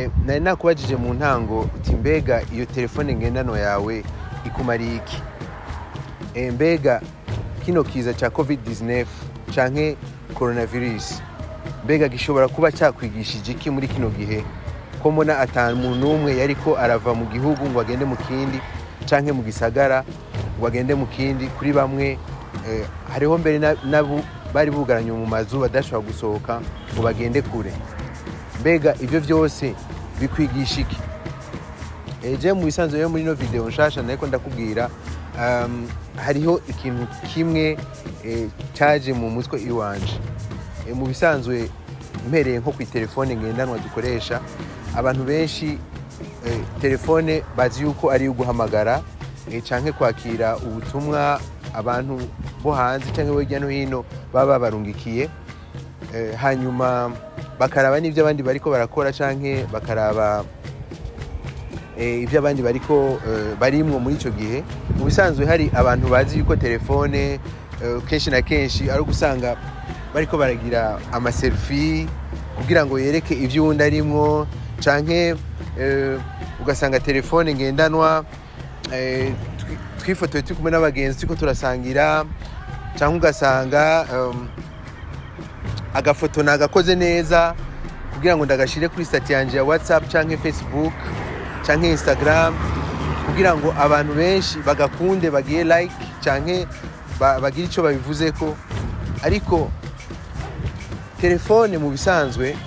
Eh, nari nakubajije mu ntango uti mbega iyo telefone ngendanwa yawe ikumariye iki Eh, mbega kino kiza cya covid-19 canke coronavirus mbega gishobora kuba cyakwigishije iki muri kino gihe ko mbona ata muntu n'umwe yariko arava mu gihugu ngo agende mu kindi canke mu gisagara ngo agende mu kindi kuri bamwe eh, hariho mbere na- n'abo bari bugaranye mu mazu badashobora gusohoka ngo bagende kure mbega ivyo vyose bikwigisha iki eje mu bisanzwe rero muri ino video nshasha nariko ndakubwira um, hariho ikintu kimwe eh, caje mu mutwe iwanje Eh, mu bisanzwe mpereye nko ku telefone ngendanwa dukoresha abantu benshi eh, telefone bazi yuko ari iyo guhamagara eh, canke kwakira ubutumwa abantu bo hanze canke bo hirya no hino baba babarungikiye Eh, hanyuma bakaraba n'ibyo abandi bariko barakora canke bakaraba eh, ibyo abandi bariko eh, barimwo muri icyo gihe mu bisanzwe hari abantu bazi yuko telefone eh, kenshi na kenshi ari ugusanga bariko baragira amaselfi kugira ngo yereke ibyo uwundi arimwo canke eh, ugasanga telefone ngendanwa eh, twi- twifotoye turi kumwe n'abagenzi turiko turasangira cyangwa ugasanga um, agafoto nagakoze neza kugira ngo ndagashire kuri stati yanje ya whatsapp canke facebook canke instagram kugira ngo abantu benshi bagakunde bagiye like canke ba- bagire ico babivuzeko ariko telefone mu bisanzwe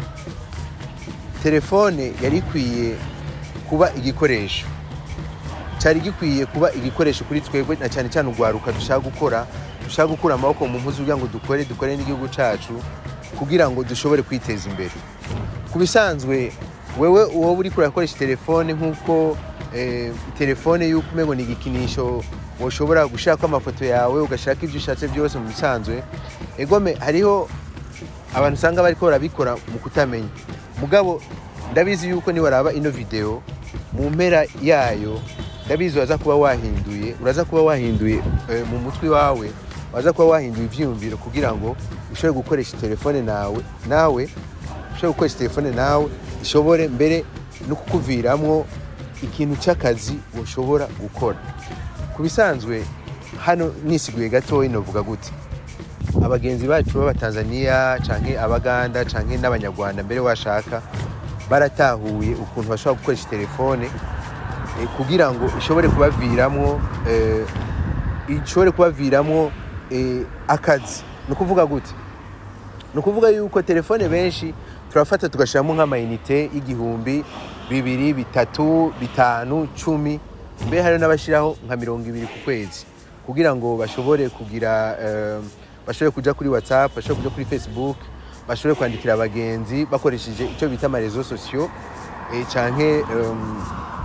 telefone yari ikwiye kuba igikoresho cyari gikwiye kuba igikoresho kuri twebwe na cyane cyane urwaruka dushaka gukora dushaka gukura amaboko mu mpuzu kugira ngo dukore dukore n'igihugu cyacu kugira ngo dushobore kwiteza imbere ku bisanzwe wewe uwo uri kurakoresha telefone nk'uko eh, telefone y'uko umengo ni igikinisho woshobora gushaka amafoto yawe ugashaka ibyo ushatse byose mu bisanzwe egome hariho abantu usanga bariko barabikora mu kutamenya mugabo ndabizi yuko niwaraba ino video mu mpera yayo ndabizi uraza kuba wahinduye uraza kuba wahinduye eh, mu mutwe wawe waza kuba wahinduye ivyiyumviro kugira ngo ushobore gukoresha telefone nawe nawe ushobore gukoresha telefone nawe ishobore mbere no kukuviramwo ikintu cy'akazi ushobora gukora ku bisanzwe hano nisiguye gatoya novuga gute abagenzi bacu b'abatanzaniya canke abaganda canke n'abanyarwanda mbere washaka baratahuye ukuntu bashobora gukoresha telefone eh, kugira ngo ishobore kubaviramwo eh, ishobore kubaviramwo eh, akazi ni ukuvuga gute ni ukuvuga yuko telefone benshi turafata tugashyiramo nk'amayinite y'igihumbi bibiri bitatu bitanu cumi mbe hari n'abashyiraho nka mirongo ibiri ku kwezi kugira ngo bashobore kugira eh, bashobore kujya kuri whatsapp bashobore kujya kuri facebook bashobore kwandikira abagenzi bakoresheje icyo bita amarezo sosiyo eh, canke em,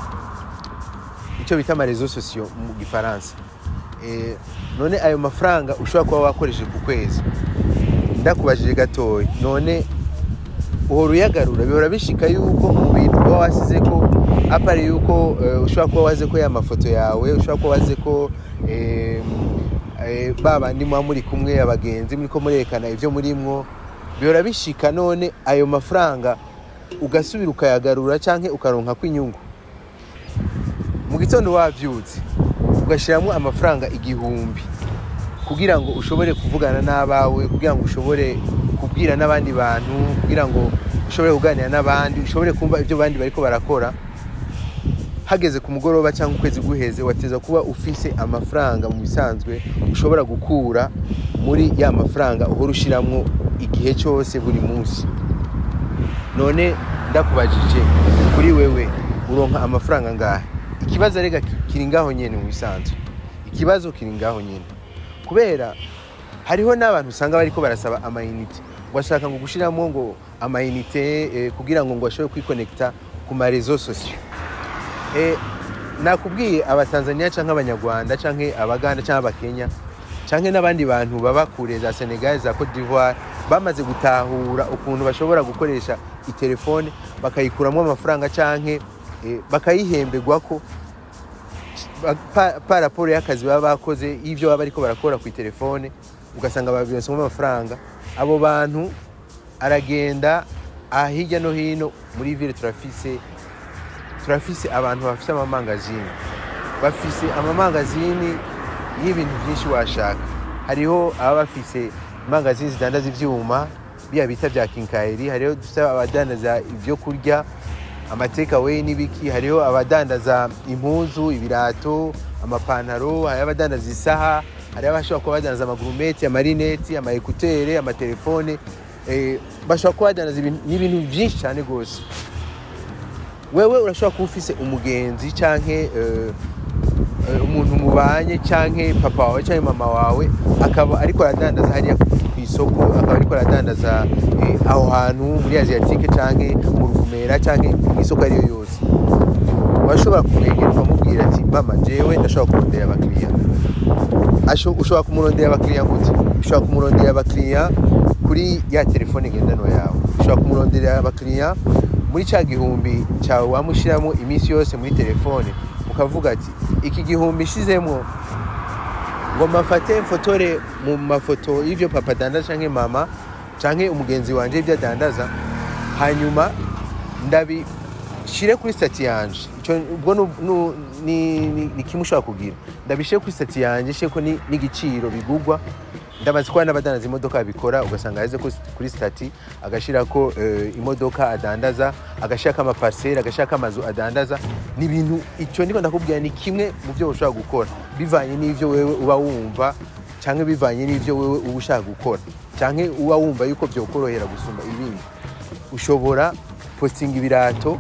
icyo bita amarezo sosiyo mu gifaransa Eh, none ayo mafaranga ushobora kuba wakoresheje ku kwezi ndakubajije gatoya none uhora uyagarura bihora bishika yuko mu bintu uba wasize ko apari yuko eh, ushobora kuba waze ko ya mafoto yawe ushobora kuba waze ko eh, eh, ba bandi muba muri kumwe abagenzi muri ko murerekana ibyo murimwo bihora bishika none ayo mafaranga ugasubira ukayagarura canke ukaronka kw'inyungu mu gitondo wavyutse ugashyiramo amafaranga igihumbi kugira ngo ushobore kuvugana n'abawe kugira ngo ushobore kubwira n'abandi bantu kugira ngo ushobore kuganira n'abandi ushobore kumva ibyo abandi bariko barakora hageze ku mugoroba cyangwa ukwezi guheze wateza kuba ufise amafaranga mu bisanzwe ushobora gukura muri ya mafaranga uhora ushiramwo igihe cyose buri munsi none ndakubajije kuri wewe uronka amafaranga ngahe ikibazo arega kiri ngaho nyene mu bisanzwe ikibazo kiri ngaho nyene kubera hariho n'abantu usanga bariko barasaba amayinite ngo ashaka ngo gushiramo ngo amayinite eh, kugira ngo ngo ashobore kwikonekita ku marezo sosiyo eh, nakubwiye abatanzaniya canke abanyarwanda canke abaganda canke abakenya canke n'abandi bantu baba kure za senegal za cote d'ivoire bamaze gutahura ukuntu bashobora gukoresha itelefone bakayikuramwo amafaranga canke eh, bakayihembegwako pa- pa- pa raporo y'akazi baba bakoze y'ivyo baba bariko barakora ku telefone ugasanga babironsemo amafaranga abo bantu aragenda aha hirya no hino muri ville turafise turafise abantu bafise amamangazini bafise amamangazini y'ibintu byinshi washaka hariho ababa bafise imangazini zidandaza ivyuma biya bita vya kinkayeri hariho dufise abadandaza ivyo kurya amateka we n'ibiki hariho abadandaza impuzu ibirato amapantaro hariho abadandaza isaha hariho abashobora kuba badandaza amagurumeti amarineti amaekutere amatelefone eh, bashobora kuba badandaza ibintu- n'ibintu byinshi cyane rwose wewe urashobora kuba ufise umugenzi canke eh, eh, umuntu mubanye canke papa wawe canke mama wawe akaba ariko aradandaza hariya ku isoko akaba ariko aradandaza eh, aho hantu muri asiatike canke mu ruvumera canke mu isoko ariyo yose urashobora kumwegera ukamubwira ati mama jewe ndashobora kurondera abakiriya Asho- ushobora kumurondera abakiriya gute ushobora kumurondera abakiriya kuri ya telefone ngendanwa yawe ushobora kumurondera abakiriya muri cya gihumbi cyawe wamushyiramo iminsi yose muri telefone ukavuga ati iki gihumbi ishizemo ngo mafate mfotore mu mafoto y'ivyo papa adandaza canke mama canke umugenzi wanje ivyo adandaza hanyuma ndabishire kuri stati yanje ico ubwo nu- nu- ni, ni, ni kimwe ushobora kugira ndabishire kuri stati yanje sheko ni- n'igiciro bigugwa ndamaze kuba n'abadandaza imodoka babikora ugasanga yaheze ku- kuri stati agashirako eh, imodoka adandaza agashirako amaparsele agashirako amazu adandaza ni ibintu ico ndiko ndakubwira ni kimwe mu byo ushobora gukora bivanye n'ivyo wewe uba wumva canke bivanye n'ivyo wewe uba ushaka gukora canke uba wumva yuko vyokorohera gusumba ibindi ushobora postinga ibirato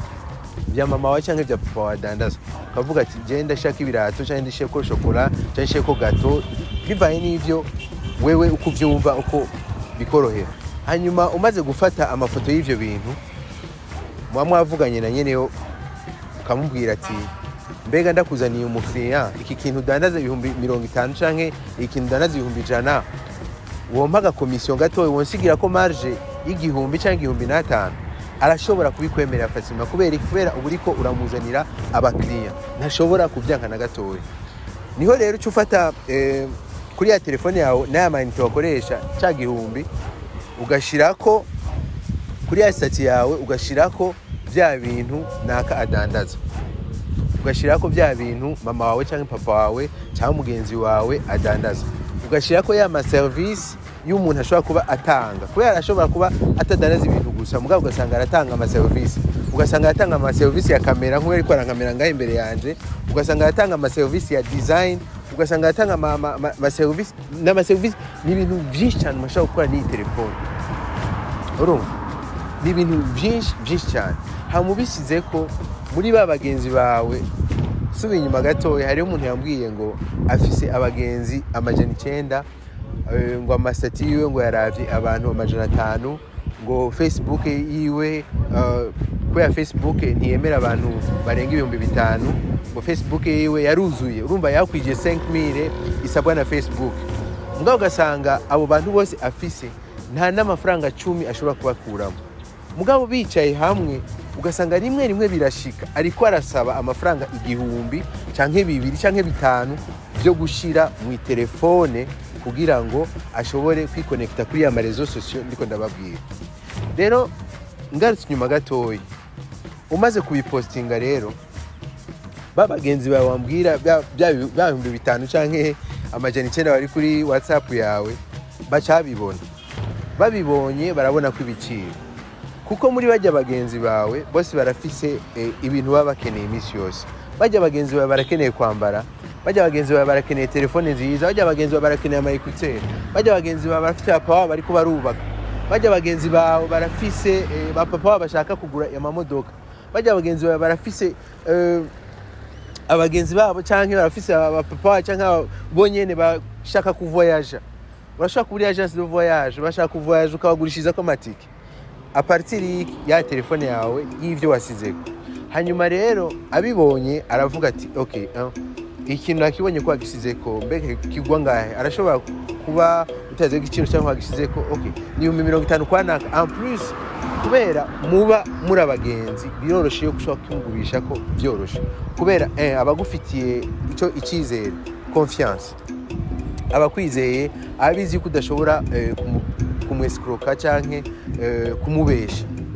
vya mama wawe canke vya papa wawe adandaza ukavuga ati je ndashaka ibirato canke ndashaka shokora canke ndashaka gato bivanye n'ivyo wewe uko uvyumva uko bikorohera hanyuma umaze gufata amafoto y'ivyo bintu muba mwavuganye na nyeneyo ukamubwira ati mbega ndakuzaniye umukiriya iki kintu udandaza ibihumbi mirongo itanu canke iki kintu udandaza ibihumbi ijana wompa agakomisiyo gatoya wonsigira ko marge y'igihumbi cyangwa igihumbi n'atanu arashobora kubikwemerera fasima kubera iki? kubera uba uriko uramuzanira abakiriya ntashobora kubyanka na gatoya niho rero uca ufata eh, kuri ya telefone yawe n'aya mayinite wakoresha cya gihumbi ugashirako kuri ya sitati yawe ugashirako bya bintu naka adandaza ugashyiraho bya bintu mama wawe cyangwa papa wawe cyangwa mugenzi wawe adandaza ugashyiraho ya maserivisi y'umuntu ashobora kuba atanga kubera ashobora kuba atadandaza ibintu gusa mugabo ugasanga aratanga amaserivisi ugasanga aratanga amaserivisi ya kamera nk'uwo ariko arakamera ngaho imbere yanjye ugasanga aratanga amaserivisi ya design ugasanga aratanga ama- ama- ama- amaserivisi n'amaserivisi ni ibintu byinshi cyane umuntu ashobora gukora n'iyi telefone urumva ni ibintu byinshi byinshi cyane hamubisize ko muri ba bagenzi bawe suba inyuma gatoya hariho umuntu yambwiye ngo afise abagenzi amajana icyenda eh, ngo amasitati yiwe ngo yaravye abantu amajana atanu ngo facebook yiwe eh, kubera facebook ntiyemera abantu barenga ibihumbi bitanu ngo facebook yiwe yaruzuye urumva yakwije 5000 isabwa na facebook mugabo ugasanga abo bantu bose afise nta n'amafaranga cumi ashobora kubakuramo mugabo bicaye hamwe ugasanga rimwe rimwe birashika ariko arasaba amafaranga igihumbi canke bibiri canke bitanu byo gushira mu telefone kugira ngo ashobore kwikonekita kuri ya marezo sosiyo ndiko ndababwira rero ngarutse inyuma gatoya umaze kubipostinga rero ba bagenzi bawe wambwira bya bya- bya bihumbi bitanu canke amajana icyenda bari kuri whatsapp yawe baca babibona babibonye barabona ko ibiciro kuko muri bajya bagenzi bawe bose barafise eh, ibintu baba bakeneye iminsi yose bajya bagenzi bawe barakeneye kwambara bajya bagenzi bawe barakeneye telefone nziza bajya bagenzi bawe barakeneye amayekuteri bajya bagenzi bawe barafite papa wabo bariko barubaka bajya bagenzi bawe barafise eh, ba papa wabo bashaka kugura amamodoka bajya bagenzi bawe barafise eh, abagenzi babo canke barafise abapapa babo canke aba- bo nyene bashaka kuvoyaja urashobora kubura agence de voyage bashaka kuvoyaje ukabagurishirizako amatike aparitiri ya telefone yawe y'ivyo wasizeko hanyuma rero abibonye aravuga ati ok uh, ikintu nakibonye ko wagisizeko mbega kigwa ngahe arashobora kuba utazi igiciro cyangwa wagisizeko ok ni ibihumbi mirongo itanu kwa naka en plus kubera muba muri abagenzi biroroshe yo gushobora kumugurisha ko byoroshe kubera eh, abagufitiye ico icyizere confiance abakwizeye abizi ko udashobora eh, kumu- kumwesikuroka canke eh, kumubesha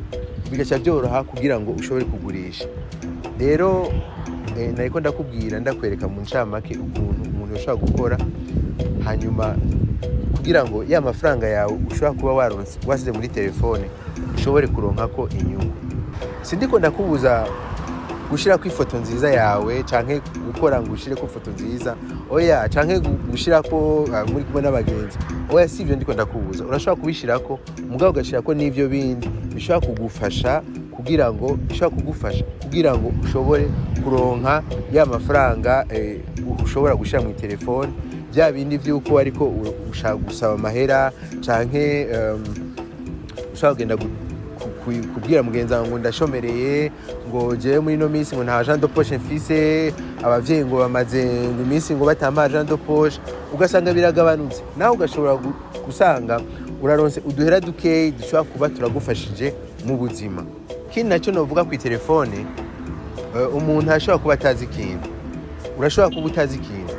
bigaca byoroha kugira ngo ushobore kugurisha rero eh, nariko ndakubwira ndakwereka mu ncamake ukuntu umuntu ashobora gukora hanyuma kugira ngo ya mafaranga yawe ushobora kuba waronse wasize muri telefone ushobore kuronkako inyungu sindiko ndakubuza gushirako ifoto nziza yawe canke gukora ngo ushireko ifoto nziza oya canke gu- gushirako uh, muri kumwe n'abagenzi oya si ivyo ndiko ndakubuza urashobora kubishirako mugabo ugashirako n'ivyo bindi bishobora kugufasha kugira ngo bishobora kugufasha kugira ngo ushobore kuronka ya mafaranga eh, ushobora gushira mu telefone bya bindi vy'uko ariko u- ushaka gusaba amahera canke um, ushobora kugenda gu- ku- ku- kubwira mugenzi wawe ngo ndashomereye ngo jewe muri ino minsi ngo nta agent de poche mfise abavyeyi ngo bamaze ngo iminsi ngo batamba agent de poche ugasanga biragabanutse nawe ugashobora gu- gusanga uraronse uduhera dukeyi dushobora kuba turagufashije mu buzima ikindi nacyo novuga ku telefone eh, umuntu ashobora kuba atazi ikintu urashobora kuba utazi ikintu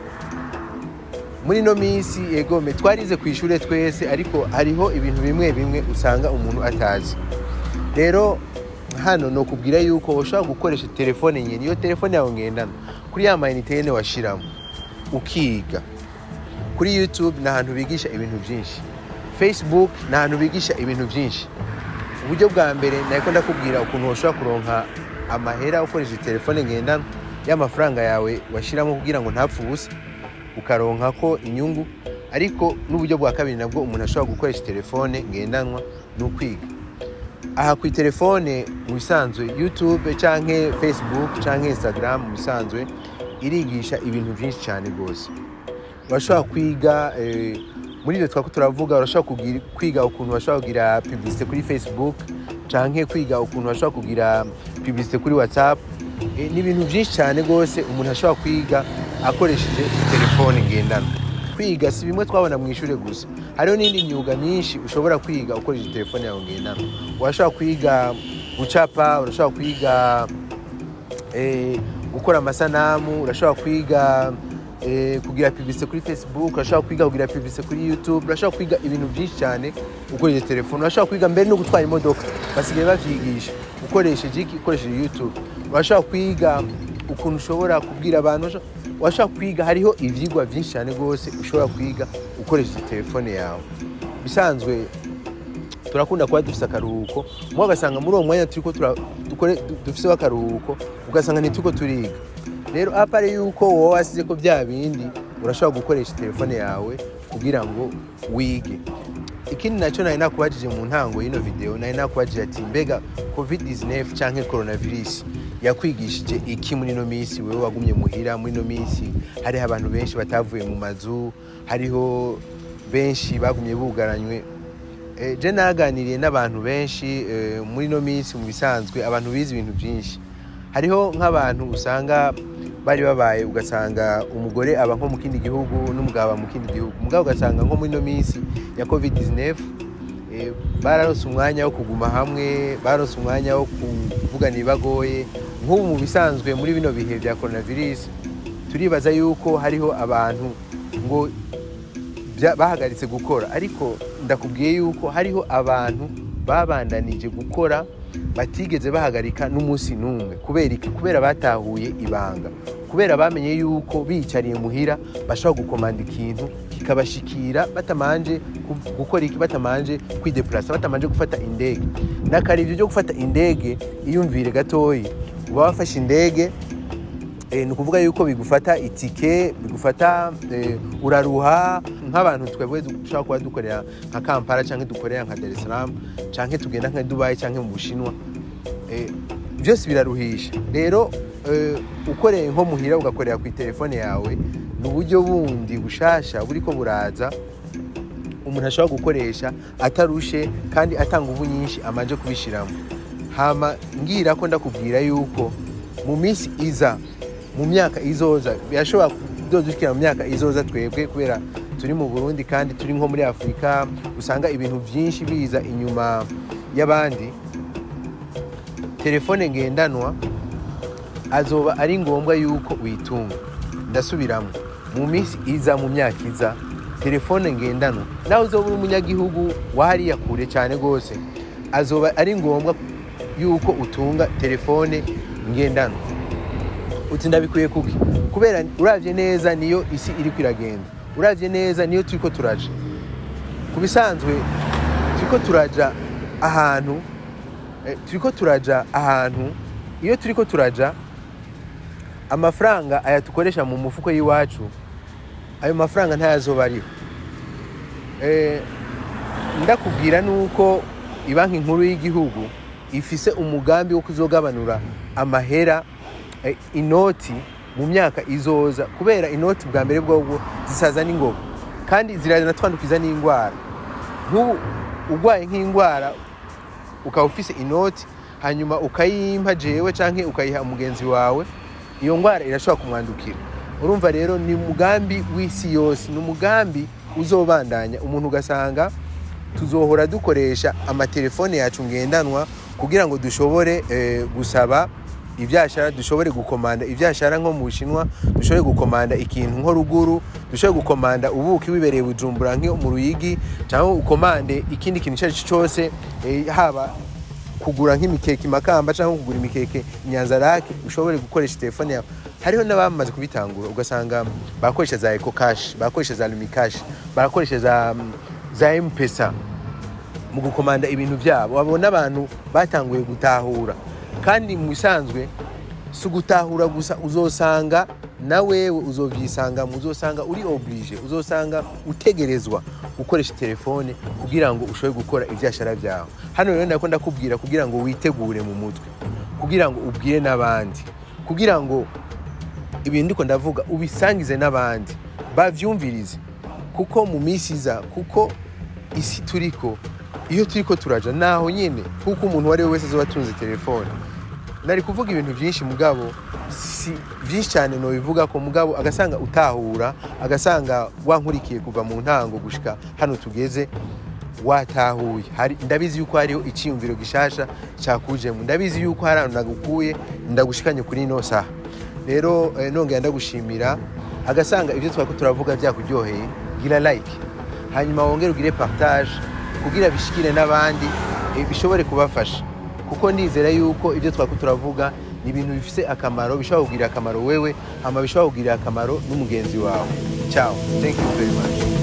muri ino minsi egome twarize ku ishure twese ariko hariho ibintu bimwe bimwe usanga umuntu atazi rero hano ni ukubwira yuko ushobora gukoresha telefone nyine iyo telefone yawe ngendana kuri ya mayinite nyine washiramo ukiga kuri youtube ni ahantu bigisha ibintu byinshi facebook ni ahantu bigisha ibintu byinshi uburyo bwa mbere nako ndakubwira ukuntu ushobora kuronka amahera ukoresheje telefone ngendanwa y'amafaranga yawe washyiramo kugira ngo ntapfe ubusa ukaronka ko inyungu ariko n'uburyo bwa kabiri nabwo umuntu ashobora gukoresha telefone ngendanwa ni ukwiga aha ku telefone mu bisanzwe youtube cyangwa facebook cyangwa instagram mu bisanzwe irigisha ibintu byinshi cyane rwose urashobora kwiga eh, muri ibyo twako turavuga urashobora kugira- kwiga ukuntu bashobora kugira publicité kuri facebook cyangwa kwiga ukuntu bashobora kugira publicité kuri whatsapp Eh, ni ibintu byinshi cyane rwose umuntu ashobora kwiga akoresheje telefone ngendanwa kwiga si bimwe twabona mu ishuri gusa hariho n'indi myuga myinshi ushobora kwiga ukoresheje telefone yawe ngendanwa urashobora kwiga gucapa urashobora kwiga eh, gukora amasanamu urashobora kwiga eh, kugira publicité kuri facebook urashobora kwiga kugira publicité kuri youtube urashobora kwiga ibintu byinshi cyane ukoresheje telefone urashobora kwiga mbere no gutwara imodoka basigaye bavyigisha ukoresheje iki ukoresheje youtube urashobora kwiga ukuntu ushobora kubwira abantu urashobora- urashobora kwiga hariho ivyigwa byinshi cyane rwose ushobora kwiga ukoresheje telefone yawe bisanzwe turakunda kuba dufise akaruhuko mwe ugasanga muri uwo mwanya turiko tura- dukore- du- dufiseho akaruhuko ugasanga ntituriko turiga rero apare yuko wowe wasize ko bya bindi urashobora gukoresha telefone yawe kugira ngo wige ikindi nacyo nari nakubajije mu ntango y'ino video nari nakubajije ati mbega covid 19 canke coronavirus yakwigishije iki muri ino minsi wewe wagumye muhira muri ino minsi hariho abantu benshi batavuye mu mazu hariho benshi bagumye bugaranywe Eh, je naganiriye n'abantu benshi eh, muri ino minsi mu bisanzwe abantu bize ibintu byinshi hariho nk'abantu usanga bari babaye ugasanga umugore aba nko mu kindi gihugu n'umugabo aba mu kindi gihugu umugabo ugasanga nko muri ino minsi ya covid 19 eh, bararonse umwanya wo kuguma hamwe bararonse umwanya wo kuvugana ibibagoye nk'ubu mu bisanzwe muri bino bihe bya coronavirus turibaza yuko hariho abantu ngo bya- bahagaritse gukora ariko ndakubwiye yuko hariho abantu babandanije gukora batigeze bahagarika n'umunsi n'umwe kubera iki kubera batahuye ibanga kubera bamenye yuko biyicariye muhira bashobora gukomanda ikintu kikabashikira batamanje ku- gukora iki batamanje kwidepurasa batamanje gufata indege nakarivyo byo gufata indege iyumvire gatoyi uba wafashe indege Eh, ni ukuvuga yuko bigufata itike bigufata eh, uraruha nk'abantu twebwe dushobora kuba dukorera nka kampala cyangwa dukorera nka dar es salaam cyangwa tugenda nka dubayi cyangwa mu bushinwa Eh, byose biraruhisha rero eh, ukoreye nko muhira ugakorera ku telefone yawe ni uburyo bundi bushasha buriko buraza umuntu ashobora gukoresha atarushe kandi atanga ubu nyinshi amanje kubishiramo hama ngira ko ndakubwira yuko mu minsi iza mu myaka izoza birashobora kudodushikira mu myaka izoza twebwe kubera turi mu burundi kandi turi nko muri afurika usanga ibintu byinshi biza inyuma y'abandi telefone ngendanwa azoba ari ngombwa yuko uyitunga ndasubiramo mu minsi iza mu myaka iza telefone ngendanwa nawe uzoba uri umunyagihugu wa hariya kure cyane rwose azoba ari ngombwa yuko utunga telefone ngendanwa uti ndabikuye kuki kubera uravye neza niyo isi iriko iragenda uravye neza niyo turiko turaja ku bisanzwe turiko turaja ahantu eh, turiko turaja ahantu iyo turiko turaja amafaranga aya dukoresha mu mufuko y'iwacu ayo mafaranga ntayazoba ariho Eh, ndakubwira nuko ibanki nkuru y'igihugu ifise umugambi wo kuzogabanura amahera eh, inoti mu myaka izoza kubera inoti bwa mbere bwobwo zisaza n'ingoga kandi ziranatwandukiza n'indwara nk'ubu urwaye nk'indwara ukaba ufise inoti hanyuma ukayimpa jewe canke ukayiha umugenzi wawe iyo ndwara irashobora kumwandukira urumva rero ni umugambi w'isi yose ni umugambi uzobandanya umuntu ugasanga tuzohora dukoresha amatelefone yacu ngendanwa kugira ngo dushobore eh, gusaba ivyashara dushobore gukomanda ivyashara nko mu bushinwa dushobore gukomanda ikintu nko ruguru dushobore gukomanda ubuki wibereye bujumbura nko mu ruyigi cyangwa ukomande ikindi kintu icyo ari cyo cyose eh, haba kugura nk'imikeke imakamba cyangwa kugura imikeke nyanzarake ushobore gukoresha telefone yawe hariho n'abamaze kubitangura ugasanga bakoresha za eco cash bakoresha za lumi cash barakoresha za za mpesa mu gukomanda ibintu byabo babona abantu batanguye gutahura kandi mu bisanzwe si ugutahura gusa uzosanga na wewe uzovyisanga uzosanga uri oblige uzosanga utegerezwa gukoresha telefone kugira ngo ushobore gukora ivyashara vyawe hano rero ndako ndakubwira kugira ngo witegure mu mutwe kugira ngo ubwire n'abandi kugira ngo ibintu ndiko ndavuga ubisangize n'abandi bavyumvirize kuko mu minsi iza kuko isi turiko iyo turiko turaja naho nyene kuko umuntu uwo ari we wese azoba atunze telefone nari kuvuga ibintu byinshi mugabo si byinshi cyane nobivuga ko mugabo agasanga utahura agasanga wankurikiye kuva mu ntango gushika hano tugeze watahuye hari ndabizi yuko hariho icyiyumviro gishasha cyakujemo ndabizi yuko hari ahantu nagukuye ndagushikanye kuri ino saha rero eh, nongera ndagushimira agasanga ibyo twako turavuga byakuryoheye gira like hanyuma wongere ugire partage kugira bishikire n'abandi eh, bishobore kubafasha kuko ndizera yuko ibyo twako turavuga ni ibintu bifite akamaro bishobora kugirira akamaro wewe hama bishobora kugirira akamaro n'umugenzi wawe ciao thank you very much